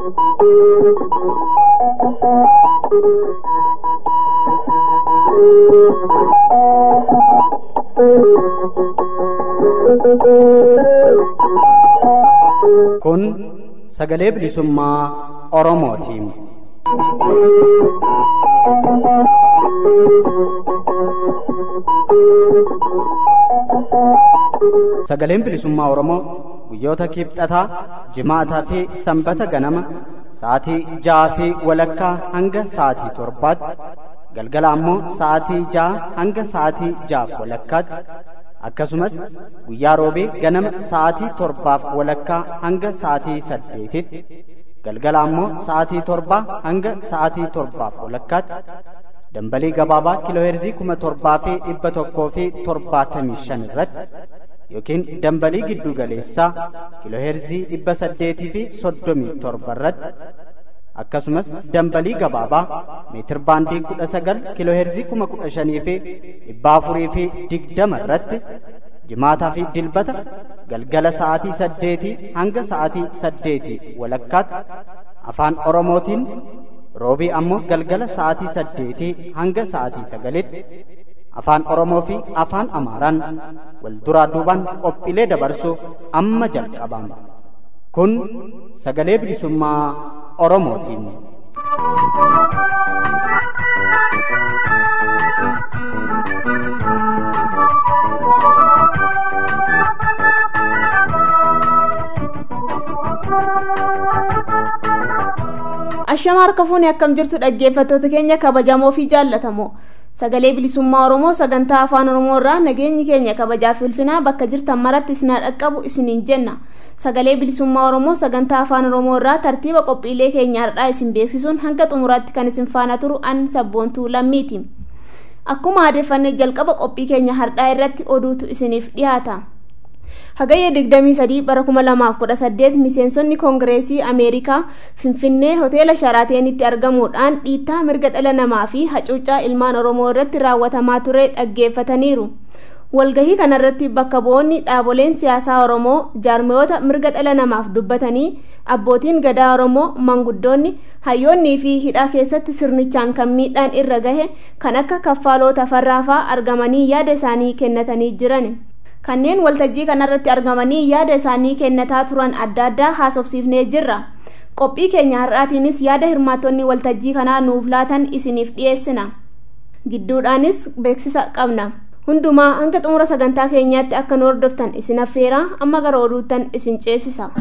Kun sagalee bilisummaa Oromootiin. Sagaleen bilisummaa Oromoo guyyoota kibxataa, jimaataa fi sanbata ganama sa'aatii ja'aa fi walakkaa hanga sa'aatii torbaatti galgala ammoo sa'aatii ja'a hanga sa'aatii ja'aaf walakkaatti akkasumas guyyaa roobee ganama sa'aatii torbaaf walakkaa hanga sa'aatii saddeetitti galgala ammoo sa'aatii torbaa hanga sa'aatii torbaaf walakkaatti dambalii gabaabaa kiilooheerzii kuma torbaa fi dhibba tokkoo fi torbaatamii shan irratti yookiin dambalii giddu galeessaa kiilooheerzii dhibba saddeetii fi soddomii torba irratti akkasumas dambalii gabaabaa meetir baandii kudha sagal kiilooheerzii kuma kudha shanii fi dhibba afurii fi digdama irratti jimaataa fi dilbata galgala sa'aatii saddeetii hanga sa'aatii saddeetii walakkaatti afaan oromootiin roobii ammoo galgala sa'aatii saddeetii hanga sa'aatii sagalitti afaan oromoo fi afaan amaaraan wal duraa duubaan qophiilee dabarsuuf amma jalqabama kun sagalee bilisummaa oromootiin. Ashama harka fuuni akkam jirtu dhaggeeffattoota keenya kabajamoo fi jaallatamoo sagalee bilisummaa oromoo sagantaa afaan oromoo irraa nageenyi keenya kabajaa fi ulfinaa bakka jirtan maratti isin dhaqqabu isiniin jenna sagalee bilisummaa oromoo sagantaa afaan oromoo irraa tartiiba qophiilee keenya har'aa isin beeksisuun hanga xumuraatti kan isin faana turu an sabboontuu lammiiti akkuma adeeffannee jalqaba qophii keenya har'aa irratti oduutu isiniif dhiyaata. hagayya 23 bara 2018 miseensonni koongireesii ameerikaa finfinnee hoteela sharaateenitti argamuudhaan dhiittaa mirga dhala namaa fi hacuuccaa ilmaan oromoo irratti raawwatamaa ture dhaggeeffataniiru walgahii kanarratti bakka bu'oonni dhaaboleen siyaasaa oromoo jaarmiyoota mirga dhala namaaf dubbatanii abbootiin gadaa oromoo manguddoonni hayyoonnii fi hidhaa keessatti sirnichaan kan miidhaan irra gahe kan akka kaffaaloo tafarraafaa argamanii yaada isaanii kennatanii jiran. kanneen waltajjii kanarratti argamanii yaada isaanii kennataa turan adda addaa haasofsiifnee jirra qophii keenya har'aatiinis yaada hirmaattonni waltajjii kanaa nuuf laatan isiniif dhiyeessina gidduudhaanis beeksisa qabna hundumaa hanga xumura sagantaa keenyaatti akka nu hordoftan isin affeeraa amma gara oduuttan isin ceesisa.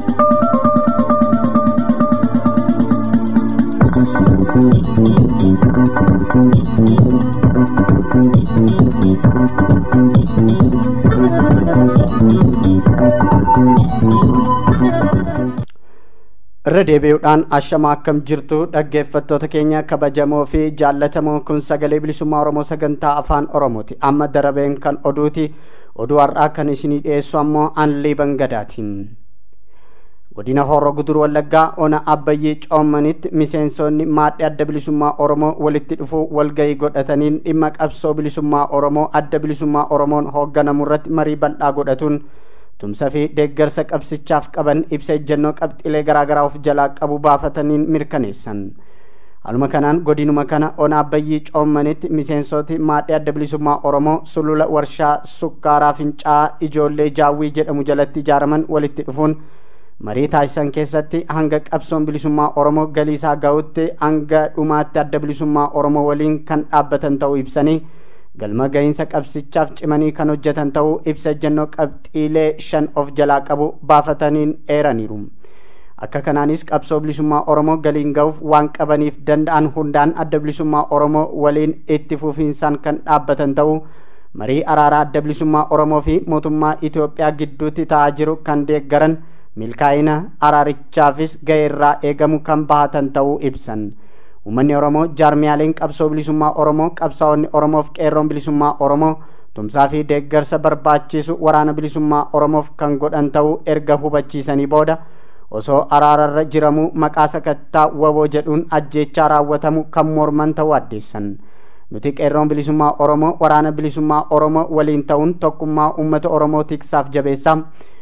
irra deebi'uudhaan ashama akkam jirtu dhaggeeffattoota keenya kabajamoo fi jaallatamoo kun sagalee bilisummaa oromoo sagantaa afaan oromooti amma darabeen kan oduuti oduu har'aa kan isinii dhiyeessu ammoo anlii bangadaatiin godina horroo guduruu wallaggaa ona abbayyee coommanitti miseensonni maadhii adda bilisummaa oromoo walitti dhufuu walgahii godhataniin dhimma qabsoo bilisummaa oromoo adda bilisummaa oromoon hoogganamu irratti marii bal'aa godhatuun tumsa fi deeggarsa qabsichaaf qaban ibsa ejjennoo qabxiilee garaagaraa of jalaa qabu baafataniin mirkaneessan haluma kanaan godinuma kana ona abbayyii coommanitti miseensoti maadhii adda bilisummaa oromoo sulula warshaa sukkaaraa fincaa'aa ijoollee jaawwii jedhamu jalatti ijaaraman walitti dhufuun marii taasisan keessatti hanga qabsoon bilisummaa oromoo galiisaa ga'utti hanga dhumaatti adda bilisummaa oromoo waliin kan dhaabbatan ta'uu ibsanii galma gahiinsa qabsichaaf cimanii kan hojjetan ta'uu ibsa ejjennoo qabxiilee shan of jalaa qabu baafataniin eeraniiru akka kanaanis qabsoo bilisummaa oromoo galiin ga'uuf waan qabaniif danda'an hundaan adda bilisummaa oromoo waliin itti fufiinsaan kan dhaabbatan ta'uu marii araaraa adda bilisummaa oromoo fi mootummaa itiyoophiyaa gidduutti ta'aa jiru kan deeggaran milkaa'ina araarichaafis ga'eerraa eegamu kan bahatan ta'uu ibsan uummanni oromoo jaarmiyaaleen qabsoo bilisummaa oromoo qabsaa'onni oromoof qeerroon bilisummaa oromoo tumsaa fi deeggarsa barbaachisu waraana bilisummaa oromoof kan godhan ta'uu erga hubachiisanii booda osoo araararra jiramuu maqaa sakattaa waboo jedhuun ajjeechaa raawwatamu kan morman ta'uu addeessan nuti qeerroon bilisummaa oromoo waraana bilisummaa oromoo waliin ta'uun tokkummaa uummata oromoo tiksaaf jabeessaa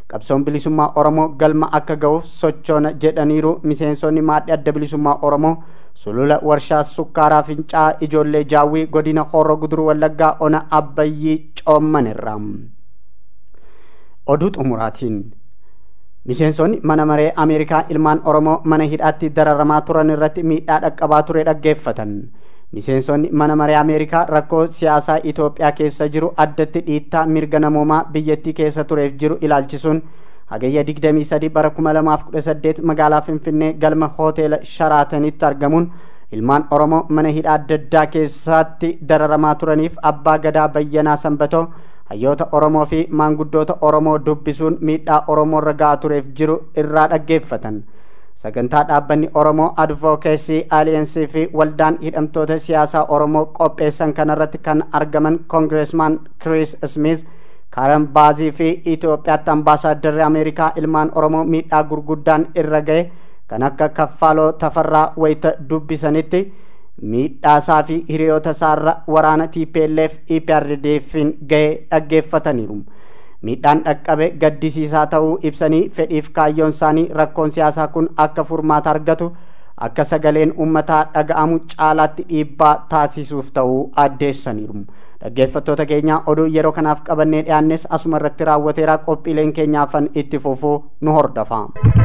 qabsoon bilisummaa oromoo galma akka ga'uuf sochoona jedhaniiru miseensonni maadhi adda bilisummaa oromoo sulula warshaa sukkaaraa fincaa ijoollee jaawwii godina horroo guduruu wallaggaa ona abbayyii coommanirra oduu xumuraatiin miseensonni mana maree ameerikaa ilmaan oromoo mana hidhaatti dararamaa turan irratti miidhaa dhaqqabaa ture dhaggeeffatan miseensonni mana maree ameerikaa rakkoo siyaasaa itoophiyaa keessa jiru addatti dhiittaa mirga namoomaa biyyattii keessa tureef jiru ilaalchisuun hagayya 23 bara 2018 magaalaa finfinnee galma hooteela sharaatanitti argamuun ilmaan oromoo mana hidhaa adda addaa keessatti dararamaa turaniif abbaa gadaa bayyanaa sanbatoo hayyoota oromoo fi maanguddoota oromoo dubbisuun miidhaa oromoorra ga'aa tureef jiru irraa dhaggeeffatan sagantaa dhaabbanni oromoo advokeesii aaliyensii fi waldaan hidhamtoota siyaasaa oromoo qopheessan kanarratti kan argaman koongireesmaan kiriis smith karen baazii fi itoophiyaatti ambaasaadarri ameerikaa ilmaan oromoo miidhaa gurguddaan irra ga'e kan akka kaffaaloo tafarraa wayita dubbisanitti miidhaasaa fi hiriyoota isaarra waraana tplf eprdfin ga'e dhaggeeffataniiru miidhaan dhaqqabe gaddisiisaa ta'uu ibsanii fedhiif kaayyoon isaanii rakkoon siyaasaa kun akka furmaata argatu akka sagaleen ummataa dhaga'amu caalaatti dhiibbaa taasisuuf ta'uu addeessaniiru dhaggeeffattoota keenya oduu yeroo kanaaf qabannee dhiyaannes asuma irratti raawwateera qophiileen keenyaafan itti fufuu nu hordofa.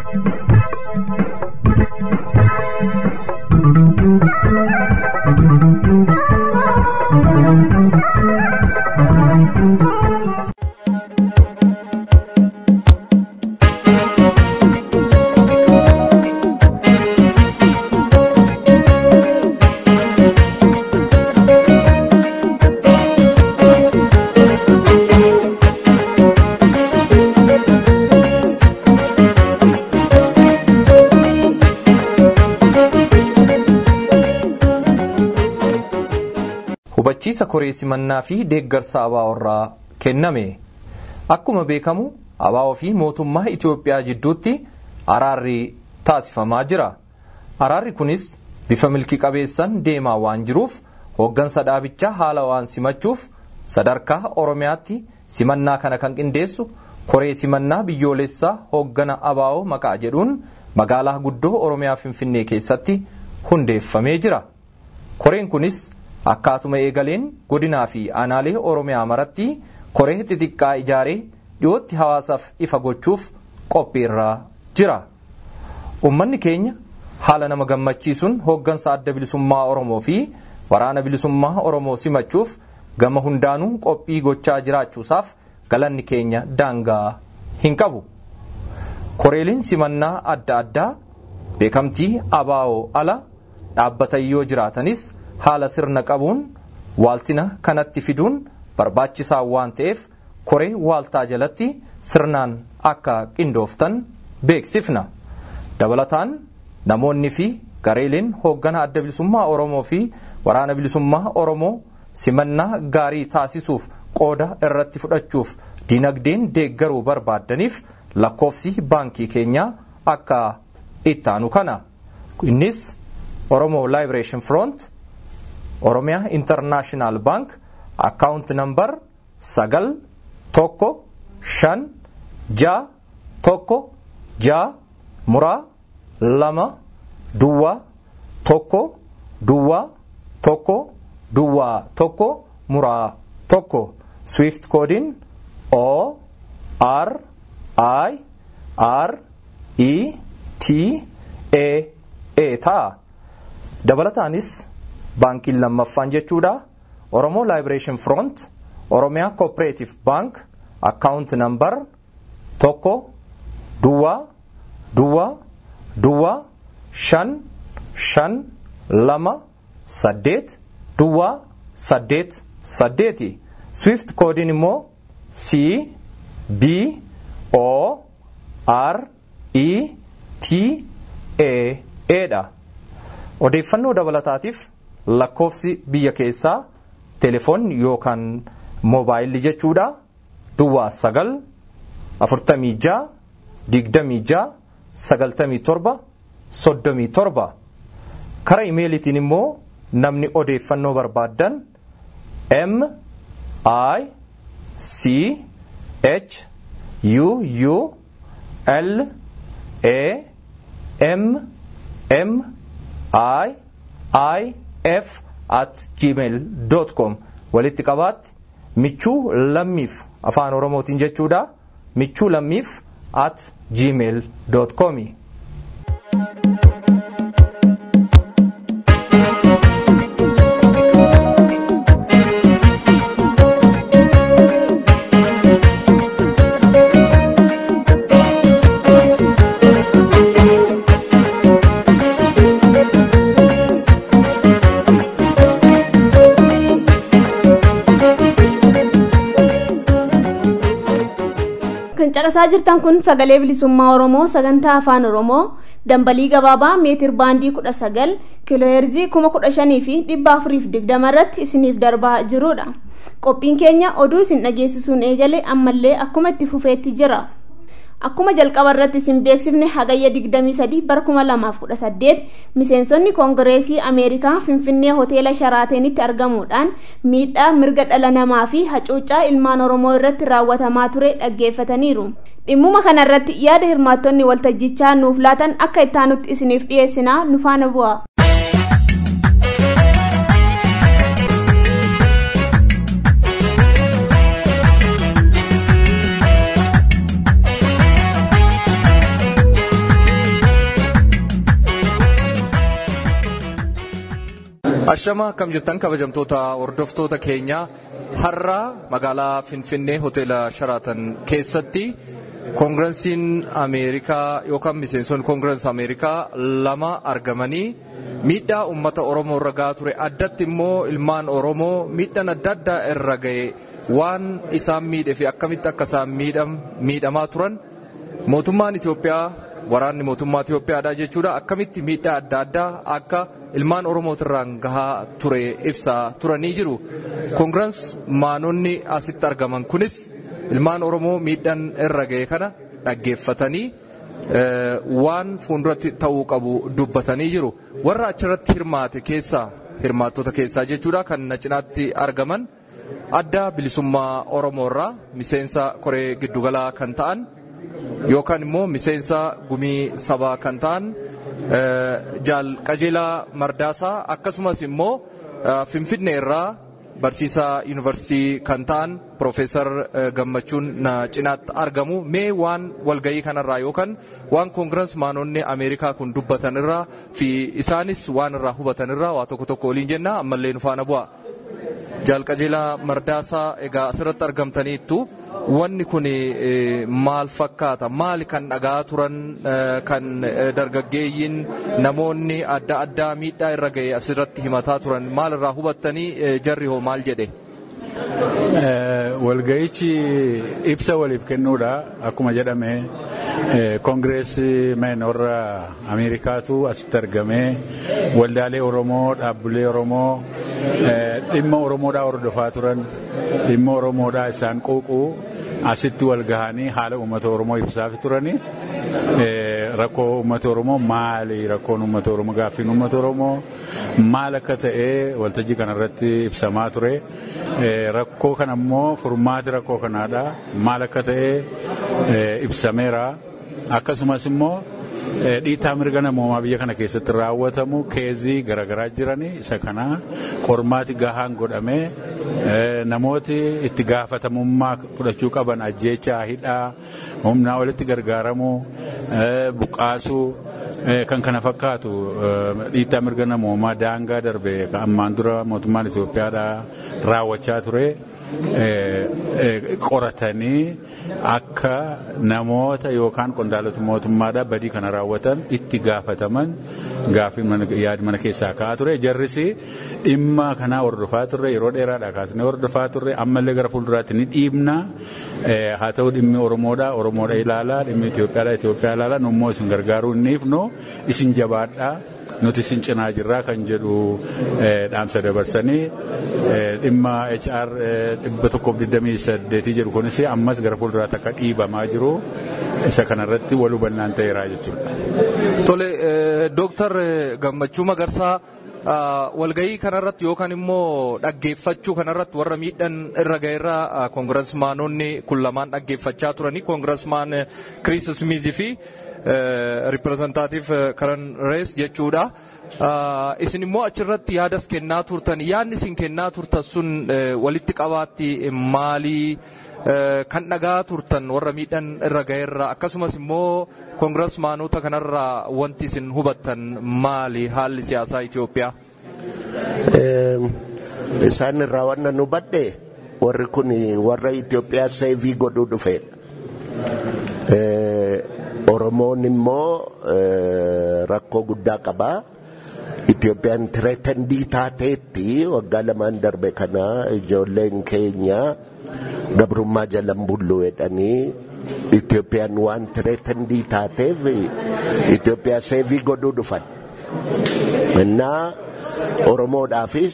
hubachiisa koree simannaa fi deeggarsa abaaworraa kenname akkuma beekamu abaawoo fi mootummaa itiyoophiyaa jidduutti araarri taasifamaa jira araarri kunis bifa milki qabeessan deemaa waan jiruuf hooggansa dhaabichaa haala waan simachuuf sadarkaa oromiyaatti simannaa kana kan qindeessu koree simannaa biyyoolessaa hooggana abaawoo maqaa jedhuun magaalaa guddoo oromiyaa finfinnee keessatti hundeeffamee jira koreen kunis akkaatuma eegaleen godinaa fi aanaalee oromiyaa maratti koree xixiqqaa ijaaree dhiyootti hawaasaaf ifa gochuuf qophiirraa jira ummanni keenya haala nama gammachiisuun hooggansa adda bilisummaa oromoo fi waraana bilisummaa oromoo simachuuf gama hundaanuu qophii gochaa jiraachuusaaf galanni keenya daangaa hin qabu koreeliin simannaa adda addaa beekamtii abaa'oo ala dhaabbatan yoo jiraatanis haala sirna qabuun waaltina kanatti fiduun barbaachisaa waan ta'eef koree waaltaa jalatti sirnaan akka qindooftan beeksifna dabalataan namoonni fi gareeleen hooggana adda bilisummaa oromoo fi waraana bilisummaa oromoo simannaa gaarii taasisuuf qooda irratti fudhachuuf dinagdeen deeggaruu barbaaddaniif lakkoofsi baankii keenyaa akka ittaanu kana innis oromoo liberation front oromiyaa intarnaashinaal baank akkaawunt nambar sagal tokko shan jaa tokko jaa muraa lama duwwaa tokko duwwaa tokko duwwaa tokko muraa tokko swift koodiin o r i r e t a a ta'a dabalataanis baankiin lammaffaan jechuudha oromoo liberation front oromiyaa cooperative bank akkaawunt nambar tokko duwwaa duwwaa duwwaa shan shan lama saddeet duwwaa saddeet saddeeti swift koodiin immoo c b o r e t a a dha odeeffannoo dabalataatiif lakkoofsi biyya keessaa telefoonni yookaan moobaayilli jechuudha duwwaa sagal afurtamii jaa digdamii jaa sagaltamii torba soddomii torba kara imeelitiin immoo namni odeeffannoo barbaaddan m i c h u u l a m m i i f at gmail com walitti qabaatti michuu lammiif afaan oromootiin jechuudha michuu lammiif at gmail com kan caqasaa jirtan kun sagalee bilisummaa oromoo sagantaa afaan oromoo dambalii gabaabaa meetir baandii kudha sagal kiilooheerzii kuma kudha shanii fi dhibba afuriif digdama irratti isiniif darbaa jirudha qophiin keenya oduu isin dhageessisuun eegale ammallee akkuma itti fufeetti jira akkuma jalqaba irratti isin beeksifne hagayya 23 bara 2018 miseensonni koongireesii ameerikaa finfinnee hoteela sharaateenitti argamuudhaan miidhaa mirga dhala namaa fi hacuuccaa ilmaan oromoo irratti raawwatamaa ture dhaggeeffataniiru dhimmuma kana irratti yaada hirmaattonni waltajjichaa nuuf laatan akka ittaanutti isiniif dhiyeessinaa nu faana bu'a. Ashama akkam jirtan kabajamtoota hordoftoota keenya har'a magaalaa Finfinnee hoteela Sharaatan keessatti koongirensiin Ameerikaa yookaan miseensonni koongirensi Ameerikaa lama argamanii miidhaa uummata Oromoo irra gahaa ture addatti immoo ilmaan Oromoo miidhaan adda addaa irra ga'e waan isaan miidhe fi akkamitti akka isaan miidhamaa turan mootummaan Itoophiyaa waraanni mootummaa Itoophiyaadha jechuudha akkamitti miidhaa adda addaa akka ilmaan oromootirraan gahaa ture ibsaa turanii jiru koongirens maanonni asitti argaman kunis ilmaan oromoo miidhaan irra ga'e kana dhaggeeffatanii waan fuulduratti ta'uu qabu dubbatanii jiru warra achirratti hirmaate keessaa hirmaattota keessaa jechuudha kan na cinaatti argaman adda bilisummaa oromoorraa miseensa koree giddugalaa kan ta'an yookaan immoo miseensa gumii sabaa kan ta'an jaal qajeelaa mardaasaa akkasumas immoo finfinnee irraa barsiisaa yuunivarsiitii kan ta'an Profeesar Gammachuun na cinaatti argamu mee waan walgayii kanarraa yookaan waan koongirens maanonni Ameerikaa kun dubbatan irraa fi isaanis waan irraa hubatan irraa waa tokko tokko waliin jenna ammallee nu faana bu'a. Jaal qajeelaa mardaasaa egaa asirratti argamtaniittu wanni kun maal fakkaata maali kan dhagaa turan kan dargaggeeyyiin namoonni adda addaa miidhaa irra ga'e asirratti himataa turan maal irraa hubattanii jarri hoo maal jedhe. Walga'ichi ibsa waliif kennuudha akkuma jedhame koongireesii meen warra Ameerikaatu asitti argamee waldaalee Oromoo dhaabbilee Oromoo dhimma Oromoodhaa hordofaa turan dhimma Oromoodhaa isaan quuquu asitti wal gahanii haala uummata Oromoo ibsaaf turanii rakkoo uummata Oromoo maali rakkoon uummata Oromoo gaaffiin uummata Oromoo maal akka ta'e waltajjii kanarratti ibsamaa ture rakkoo kana immoo furmaati rakkoo kanaadha maal akka ta'e ibsameera akkasumas immoo dhiitaa mirga namoomaa biyya kana keessatti raawwatamu keezii garaagaraa jiranii isa kana qormaati gahaan godhamee namooti itti gaafatamummaa fudhachuu qaban ajjeechaa hidhaa humnaa olitti gargaaramuu buqqaasuu kan kana fakkaatu dhiitaa mirga namoomaa daangaa darbe kan ammaan dura mootummaan Itoophiyaadhaa raawwachaa ture. qoratanii akka namoota yookaan qondaalota mootummaadhaa badii kana raawwatan itti gaafataman gaaffii yaadi mana keessaa ka'aa ture jarrisi dhimma kanaa hordofaa turre yeroo dheeraadhaa kaasnee hordofaa turre ammallee gara fuulduraatti ni dhiibna haa ta'u dhimmi oromoodhaa oromoodha ilaalaa dhimmi Itoophiyaadhaa Itoophiyaa ilaalaa nummoo isin gargaaruu hin dhiifnu isin jabaadhaa. nuti isin cinaa jirraa kan jedhu dhaamsa dabarsanii dhimma HR dhibba tokkoof digdamii saddeetii jedhu kunis ammas gara fuulduraatti akka dhiibamaa jiru isa kanarratti wal hubannaan ta'eeraa jechuudha. Tole, Dooktar Gammachuu Magarsaa walgahii kanarratti yookaan immoo dhaggeeffachuu kanarratti warra miidhan irra ga'eerra koongirasmaanonni kun lamaan dhaggeeffachaa turanii koongirasmaan Kiriis Smiizii fi ripireezentaatiif Karan Rees jechuudha. Isin immoo achirratti yaadas kennaa turtan yaadni isin kennaa turtan sun walitti qabaatti maalii kan dhagaa turtan warra miidhan irra ga'eerra akkasumas immoo koongirasmaanota kanarraa wanti isin hubattan maali haalli siyaasaa Itoophiyaa? Isaan irraa wanna nu badde warri kun warra Itoophiyaa seevii godhuu dhufe. Oromoon immoo rakkoo guddaa qabaa. Itoophiyaan tireetandii taateetti waggaa lamaan darbe kana ijoolleen keenya gabrummaa jalan bullu jedhanii Itoophiyaan waan tireetandii taateef Itoophiyaa seevii godhuu dhufan. Innaa Oromoodhaafis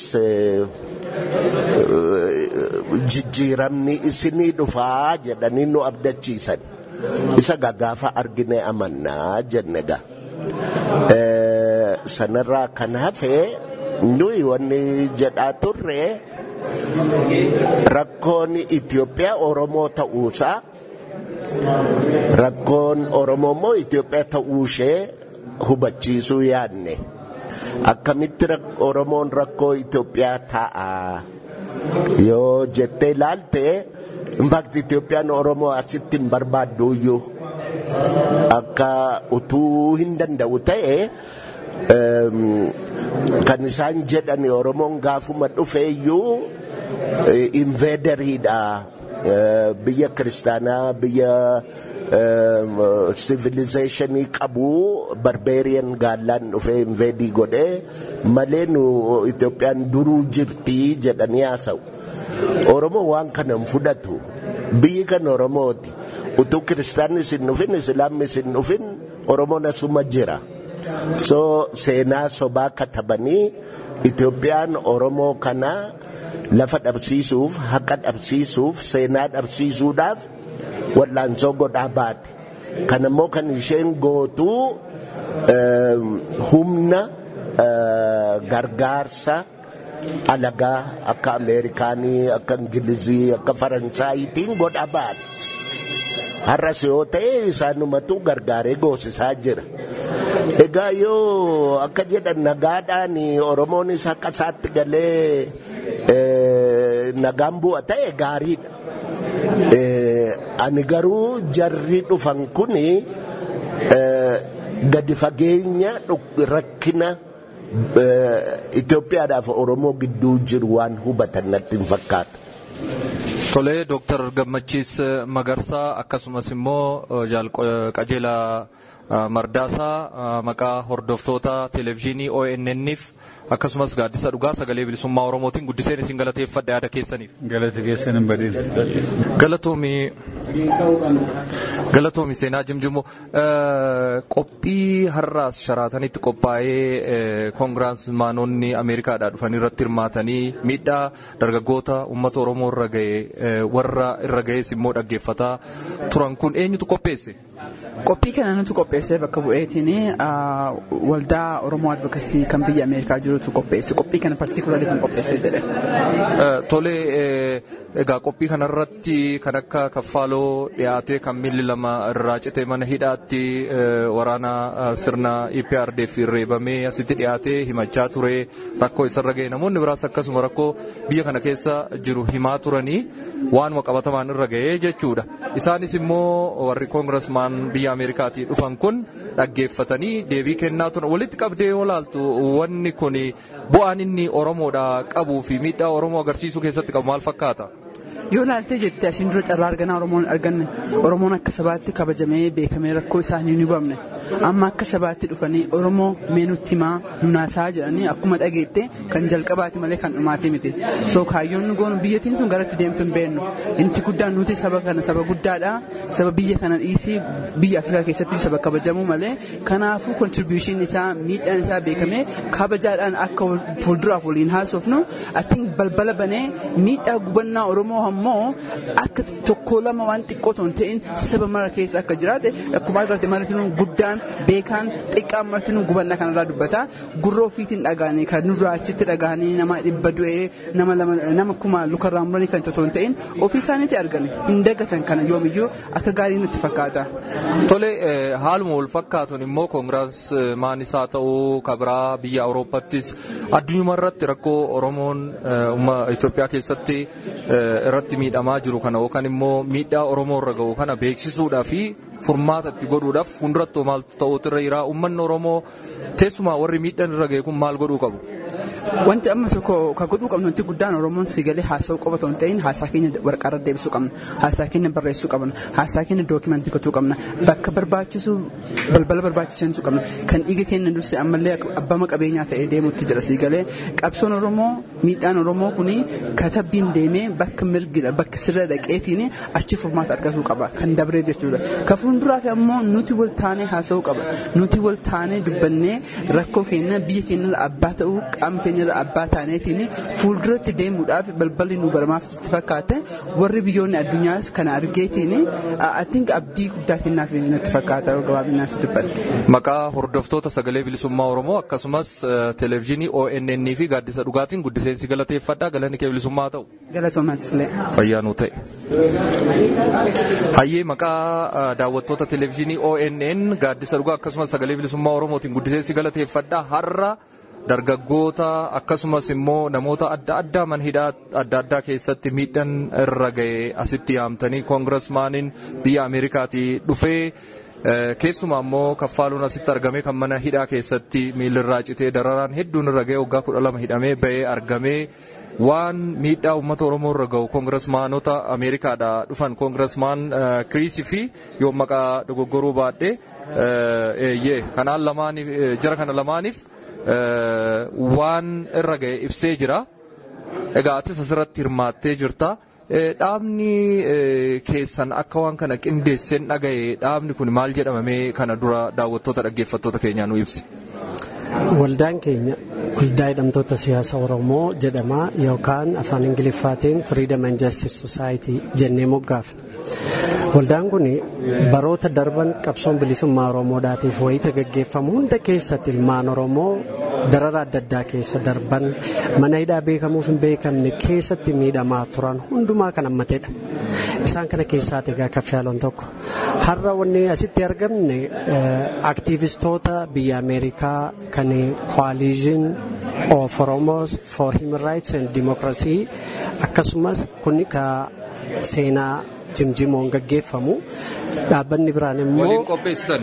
jijjiiramni isinii dhufaa jedhanii nu abdachiisan. Isa gagaafa argine amannaa jenne gaa. sanarraa kan hafe nuyi wanni jedhaa turre rakkoon Itoophiyaa Oromoo ta'uusaa rakkoon Oromoo immoo Itoophiyaa ta'uushee hubachiisuu yaadne akkamitti Oromoon rakkoo Itoophiyaa ta'a yoo jettee ilaalte infaakti Itoophiyaan Oromoo asitti hin barbaadduuyyuu akka utuu hin danda'u ta'e kan isaan jedhan Oromoon gaafuma dhufeeyyuu inveederiidha biyya kiristaanaa biyya civilizationii qabu barbeeriyan gaallaan dhufee inveedii godhee malee nu Itoophiyaan duruu jirtii jedhanii haasa'u. Oromoo waan kana hin fudhatu biyyi kan Oromooti utuu kiristaanni isin dhufin islaamni isin dhufin Oromoon asuma jira. so seenaa sobaa katabanii Itoophiyaan Oromoo kana lafa dhabsiisuuf haqa dhabsiisuuf seenaa dhabsiisuudhaaf wallaansoo godhaa baate kana immoo kan isheen gootu humna gargaarsa alagaa akka ameerikaanii akka ingilizii akka faransaayitiin godhaa baate har'as yoo ta'e isaanumatu gargaaree goosisaa jira. Egaa yoo akka jedhan nagaadhaan Oromoonis akka isaatti galee nagaan bu'a ta'e gaariidha. Ani garuu jarri dhufan kun gadi fageenya rakkina Itoophiyaadhaaf Oromoo gidduu jiru waan hubatan natti hin fakkaatu. Tolee, Dooktar Gammachiis Magarsaa akkasumas immoo qajeelaa Mardaasaa maqaa hordoftoota televezyiinii ONN'if akkasumas gaaddisa dhugaa sagalee bilisummaa Oromootiin guddiseen isin galateeffadha yaada keessaniif. Galata keessan hin badin. Galatoomi galatoomi seenaa jimjimoo qophii har'aas sharaatanitti qophaa'ee koongiraasmaanonni Ameerikaadhaa dhufanii irratti hirmaatanii miidhaa dargaggoota uummata Oromoo irra ga'e warra irra ga'es immoo dhaggeeffataa turan kun eenyutu qopheesse? Qophii kana nuti qopheessee bakka bu'eetiin waldaa Oromoo Advokasii kan biyya Ameerikaa jirutu qopheesse. Qophii kana partiikularri kan qopheessee jedhe. Tolee, egaa qophii kanarratti kan akka kaffaaloo dhiyaatee kan miilli lama irraa cite mana hidhaatti waraana sirna EPRDF reebamee asitti dhiyaatee himachaa ture rakkoo isarra ga'e namoonni biraas akkasuma rakkoo biyya kana keessa jiru himaa turanii waanuma qabatamaan irra ga'ee jechuudha. Isaanis immoo warri koongirasmaan biyya Ameerikaatii dhufan kun dhaggeeffatanii deebii kennaa turan walitti qabdee yoo laaltu wanni kun bu'aan inni Oromoodha qabuu fi miidhaa Oromoo agarsiisuu keessatti qabu maal fakkaata? yoo laaltee jettee asiin dura carraa arganaa oromoon arganne oromoon akka sabaatti kabajamee beekamee rakkoo isaanii ni hubamne amma akka sabaatti dhufanii oromoo meenutti himaa nunaasaa jedhanii akkuma dhageette kan jalqabaati malee kan dhumaati miti soo kaayyoon nu goonu biyyattiin tun garatti deemtu hin beennu inti guddaan nuti saba kana saba guddaadha saba biyya kana dhiisii biyya afrikaa keessatti saba kabajamuu malee kanaafuu kontribuushin isaa miidhaan isaa beekamee kabajaadhaan akka fuulduraaf waliin haasofnu atiin balbala banee miidhaa gubannaa oromoo ammoo akka tokko lama waan xiqqoo ton ta'in saba mara keessa akka jiraate akkuma agartee maritiin guddaan guddaan beekaan xiqqaan martinuu gubannaa kanarraa dubbata gurra ofiitiin dhagaanii kan nurraa achitti dhagaanii nama dhibba du'ee nama nama kuma lukarraa muranii kan otoo hin ta'in ofii isaaniitti argame hin dagatan kana yoomiyyuu akka gaarii nutti fakkaata. Tole haaluma wal fakkaatuun immoo koongiraas maanisaa ta'uu kabiraa biyya Awurooppaattis addunyaa irratti rakkoo Oromoon Itoophiyaa keessatti irratti miidhamaa jiru kana yookaan immoo miidhaa Oromoo irra ga'u kana beeksisuudhaa fi furmaata itti godhuudhaaf fuulduratti maaltu ta'uutu irra jira uummanni Oromoo keessumaa warri miidhaan irra ga'e kun maal godhuu qabu? Wanti amma tokko kan godhuu qabnu wanti guddaan Oromoon si galee haasa'uu qofa ta'uu hin ta'in haasaa keenya waraqaarra deebisuu qabna. Haasaa keenya barreessuu qabna. Haasaa keenya dookimantii gochuu qabna. Bakka barbaachisu balbala barbaachisu qabna. Kan dhiiga keenya durse ammallee abbaa qabeenyaa ta'ee deemuutti jira si galee qabsoon Oromoo miidhaan Oromoo kuni katabbiin deemee bakka mirgidha bakka sirra dhaqeetiin achi furmaata argatuu qaba kan dabreef jechuudha. Kan fuulduraaf ammoo nuti wal taanee haasa'uu qaba. Nuti wal taanee dubbannee rakkoo keenya biyya keenya abbaa ta'uu qaama keenya irra abbaa taaneetiin fuulduratti deemuudhaaf balballi nu baramaaf itti fakkaate warri biyyoonni addunyaas kana argeetiin atiin abdii guddaa kennaaf natti fakkaata gabaabinaan si dubbadhe. Maqaa hordoftoota sagalee bilisummaa Oromoo akkasumas televezyiinii ONN fi gaaddisa dhugaatiin guddiseensi galateeffadhaa galanni kee bilisummaa ta'u. Galatoomatis illee. Fayyaa nuu ta'e. Hayyee maqaa daawwattoota televezyiinii ONN gaaddisa dhugaa akkasumas sagalee bilisummaa Oromootiin guddiseensi galateeffadhaa har'a. dargaggoota akkasumas immoo namoota adda addaa manhidhaa adda addaa keessatti miidhaan irra ga'e asitti yaamtanii koongirasmaaniin biyya ameerikaatii dhufee keessumaa immoo kaffaaluun asitti argame kan mana hidhaa keessatti miilirraa citee dararaan hedduun irra ga'e waggaa kudha lama hidhamee ba'ee argamee waan miidhaa uummata oromoo irra ga'u koongirasmaanota ameerikaadhaa dhufan koongirasmaan kiriisii fi yoo maqaa dogoggoruu baadhee eeyyee kanaan lamaaniif jara kana lamaaniif waan irra ga'e ibsee jira. Egaa atis asirratti hirmaattee jirta. Dhaabni keessan akka waan kana qindeesseen dhaga'e dhaabni kun maal jedhamamee kana dura daawwattoota dhaggeeffattoota keenyaa nu ibsi. Waldaan keenya waldaa hidhamtoota siyaasa Oromoo jedhama yookaan afaan Ingiliffaatiin Freedom and Justice Society jennee moggaafna. Waldaan kun baroota darban qabsoon bilisummaa Oromoodhaatiif wayita gaggeeffamu hunda keessatti ilmaan Oromoo darara adda addaa keessa darban mana hidhaa beekamuuf hin beekamne keessatti miidhamaa turan hundumaa kan hammatedha. Isaan kana keessaati egaa kaffiyaloon tokko. Har'a wanni asitti argamne aktiivistoota biyya Ameerikaa kan Coalition of Oromos for Human Rights and Democracy akkasumas kun ka seenaa jimjimoon gaggeeffamu dhaabbanni biraan immoo Waliin qopheessitan.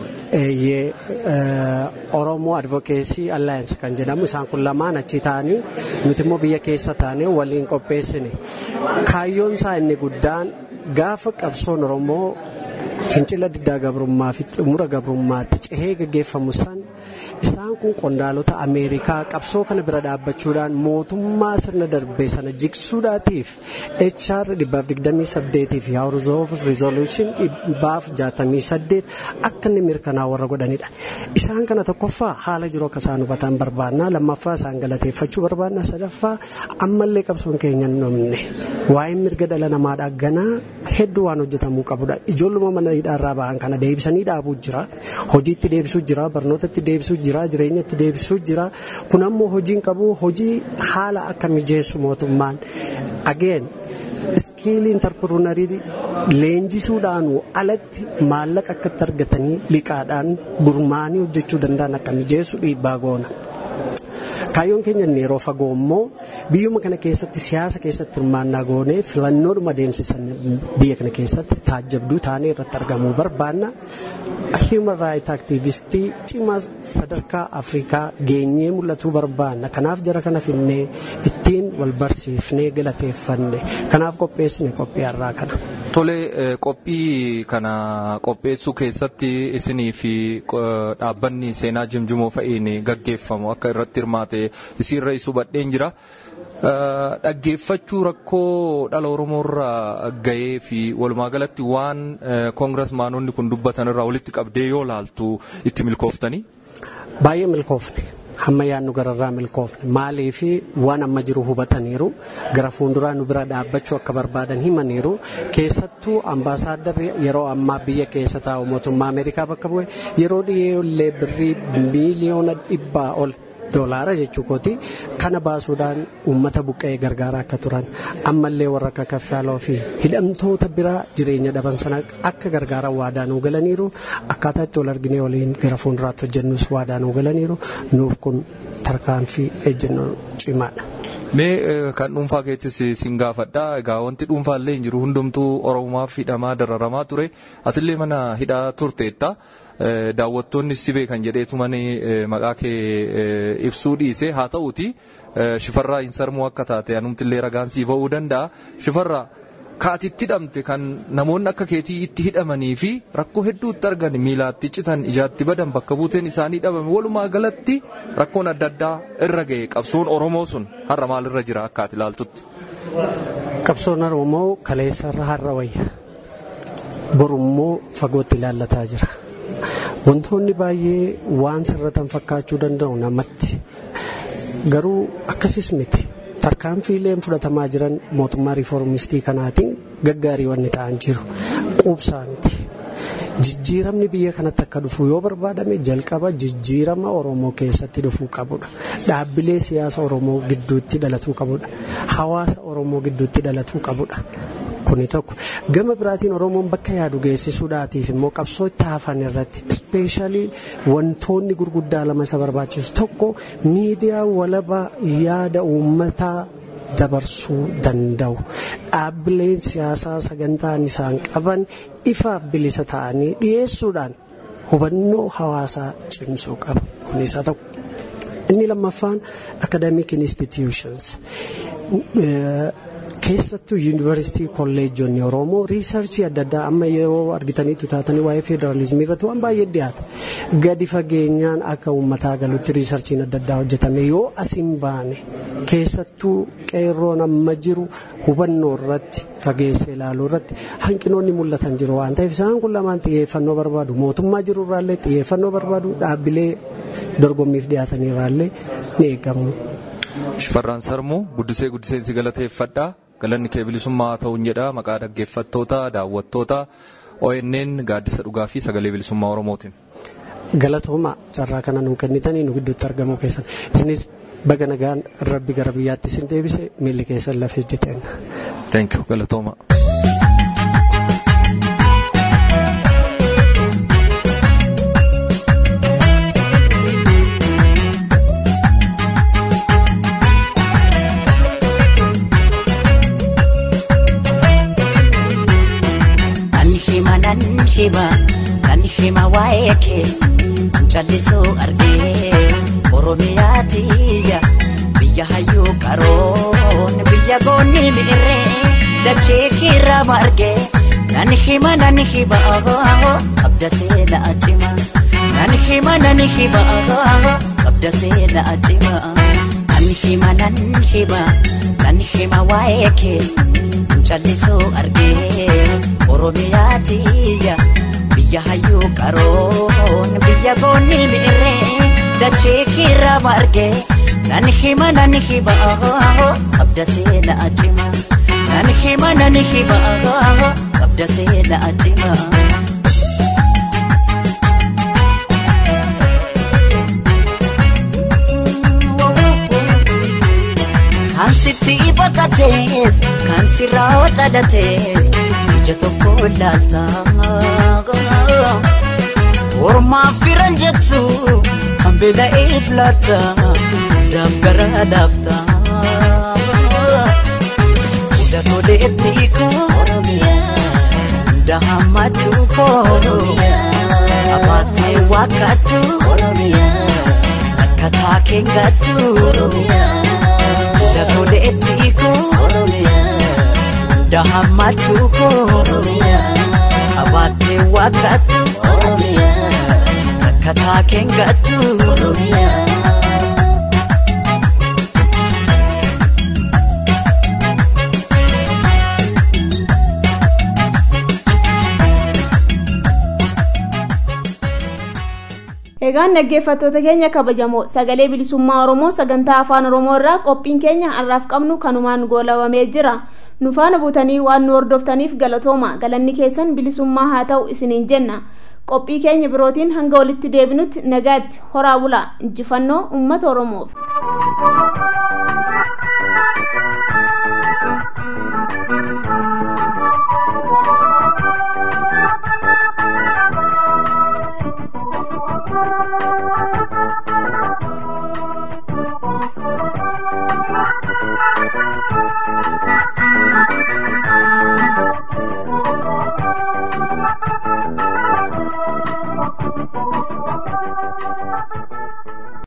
Oromoo Advocacy Alliance kan jedhamu isaan kun lamaan achi ta'anii nuti immoo biyya keessa taanee waliin qopheessine kaayyoon isaa inni guddaan gaafa qabsoon Oromoo fincila diddaa gabrummaa fi xumura gabrummaatti cehee gaggeeffamu san isaan kun qondaalota ameerikaa qabsoo kana bira dhaabbachuudhaan mootummaa sirna darbee sana jigsuudhaatiif HR 228 fi House of Resolution 268 akka inni mirkanaa warra godhanidha. Isaan kana tokkoffaa haala jiru akka isaan hubatan barbaannaa lammaffaa isaan galateeffachuu barbaannaa sadaffaa ammallee qabsoon keenya hin dhumne waa'ee mirga dhala namaadhaa ganaa hedduu waan hojjetamuu qabudha. Ijoolluma mana hidhaarraa bahan kana deebisanii dhaabuu jira. Hojiitti deebisuu jira. Barnootatti deebisuu jira. Jireenyatti deebisuu jira. Kun ammoo hojiin qabu hojii haala akka mijeessu mootummaan. Ageen iskiilii intarpiruunarii leenjisuudhaan alatti maallaqa akkatti argatanii liqaadhaan gurmaanii hojjechuu danda'an akka mijeessu dhiibbaa goona. Kaayyoon keenya inni yeroo fagoo immoo biyyuma kana keessatti siyaasa keessatti hirmaannaa goonee filannoodhuma adeemsisan biyya kana keessatti taajjabduu taanee irratti argamuu barbaanna. Human Rights Activistii cimaa sadarkaa Afrikaa geenyee mul'atuu barbaanna. Kanaaf jara kana finnee ittiin wal barsiifnee galateeffanne. Kanaaf qopheessine qophii har'aa kana. Tole qophii kana qopheessuu keessatti isinii fi dhaabbanni seenaa jimjimoo fa'iin gaggeeffamu akka irratti hirmaate isiirra isu badheen jira. Dhaggeeffachuu rakkoo dhala Oromoorraa gahee fi walumaa galatti waan koongirasmaanonni kun dubbatan irraa walitti qabdee yoo laaltu itti milkooftanii? Baay'ee milkoofne. hamma yaadnu gararraa milkoofne maalii fi waan amma jiru hubataniiru gara fuulduraa nu bira dhaabbachuu akka barbaadan himaniiru keessattuu ambaasaaddarri yeroo ammaa biyya keessa taa'u mootummaa ameerikaa bakka bu'e yeroo dhiyeellee birrii miiliyoona dhibbaa ol doolaara jechuu kooti kana baasuudhaan uummata buqqa'ee gargaaraa akka turan ammallee warra akka kaffaaloo fi hidhamtoota biraa jireenya dhaban sana akka gargaaran waadaa nuu galaniiru akkaataa itti wal arginee waliin gara fuulduraatti hojjennus waadaa nuu galaniiru nuuf kun tarkaanfii ejjennoo cimaadha. Mee kan dhuunfaa keettis sin gaafadha. Egaa wanti dhuunfaallee hin jiru hundumtuu Oromomaaf hidhamaa dararamaa ture. Asillee mana hidhaa turteetta. Daawwattoonni si beekan jedheetu mani maqaa kee ibsuu dhiise haa ta'uti shifarraa hin sarmuu akka taate anumtillee ragaan sii ba'uu danda'a. Shifarraa kaatitti hidhamte kan namoonni akka keetii itti hidhamanii fi rakkoo hedduutti argan miilaatti citan ijaatti badan bakka buuteen isaanii dhabame walumaa galatti rakkoon adda addaa irra ga'e qabsoon Oromoo sun har'a maalirra jira akka ati ilaaltutti. Qabsoon Oromoo kaleessarra har'a wayya. Borummoo fagootti ilaallataa jira. Wantoonni baay'ee waan sirratan fakkaachuu danda'u namatti. Garuu akkasis miti. tarkaanfiileen fudhatamaa jiran mootummaa riiformistii kanaatiin gaggaarii wanni ta'an jiru quubsaa miti. Jijjiiramni biyya kanatti akka dhufu yoo barbaadame jalqaba jijjiirama Oromoo keessatti dhufuu qabudha. Dhaabbilee siyaasa Oromoo gidduutti dhalatuu qabudha. Hawaasa Oromoo gidduutti dhalatuu qabudha. Kuni tokko gama biraatiin Oromoon bakka yaadu geessisuudhaatiif immoo qabsoo itti hafan irratti ispeeshaalii wantoonni gurguddaa lama isa barbaachisu tokko miidiyaa walabaa yaada uummataa dabarsuu danda'u dhaabbileen siyaasaa sagantaan isaan qaban ifaaf bilisa ta'anii dhiyeessuudhaan hubannoo hawaasaa cimsuu qaba kun isa tokko. Inni lammaffaan academic institutions. keessattuu yuunivarsiitii kolleejjonni oromoo riisarchii adda addaa amma yeroo argitaniitu taatanii waa'ee federaalizimii irratti waan baay'ee dhiyaata gadi fageenyaan akka uummataa galutti riisarchiin adda addaa hojjetame yoo asiin baane keessattuu qeerroon amma jiru hubannoo irratti fageessee ilaaluu irratti hanqinoonni mul'atan jiru waan ta'eef isaan kun lamaan xiyyeeffannoo barbaadu mootummaa jiru irraallee xiyyeeffannoo barbaadu dhaabbilee dorgommiif dhiyaatanii irraallee ni eegamu. Shifarraan Sarmuu guddisee guddiseensi galateeffadhaa. galanni kee bilisummaa ta'uun jedha maqaa dhaggeeffattoota daawwattoota ONN gaaddisa dhugaa fi sagalee bilisummaa Oromootiin. Galatooma carraa kana nuu kennitanii nu gidduutti argamuu keessan isinis baga nagaan rabbi gara biyyaatti isin deebise miilli keessan lafee jeteen. Thank you galatooma. nan hima nan hima waa'ee kee callisuu argee oromiyaa tiyya biyya hayyuu qaroon biyya goonni mi'irree dachee kiirraa margee nan hima nan hima qabda seenaa cima nan hima nan hima qabda seenaa cima nan hima nan hima nan hima waa'ee kee callisuu argee oromiyaa tiyya biyya hayyuu qaroon biyya goonni mi'irree dachee kiirraa margee nan hima nan hima qabda seenaa cima nan hima nan hima qabda seenaa cima. Kan sitti baqatees kan sirraa dhalatees ija tokko laalta. Ormaaf firan jettu kan beela'eef laata hundaaf gara laafta. Hunda toleetti koo hunda hammatu koo abaatee wakkatu akkataa keengattu. Hunda toleetti koo dahammatu koo abaatee wakkatu akkataa keengattu. egaan dhaggeeffattoota keenya kabajamoo sagalee bilisummaa oromoo sagantaa afaan oromoo irraa qophiin keenya har'aaf qabnu kanumaan goolabamee jira nu faana buutanii waan nu hordoftaniif galatooma galanni keessan bilisummaa haa ta'u isiniin jenna qophii keenya birootiin hanga walitti deebinutti nagaatti horaa bulaa injifannoo ummata oromoof.